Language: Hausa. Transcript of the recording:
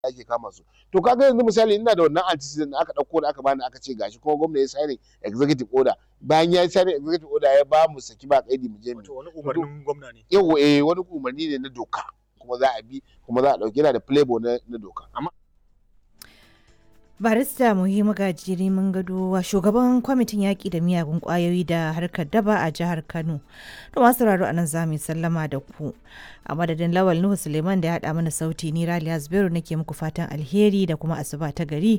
ake kama su to kaga yanzu misali ina da wannan antecedent da aka dauko da aka bani aka ce gashi kuma gwamna ya signing executive order bayan ya signing executive order ya ba mu saki ba kaidi mu je mu Wato wani umarnin gwamna ne. yawa eh wani umarni ne na doka kuma za a bi kuma za a dauki yana da playboy na, na doka amma barista muhimmu gajiri mun gado shugaban kwamitin yaƙi da miyagun ƙwayoyi da harkar daba a jihar kano to masu sauraro a nan za mu yi sallama da ku a madadin lawal nuhu suleiman da ya haɗa mana sauti ni raliya zubairu nake muku fatan alheri da kuma asuba ta gari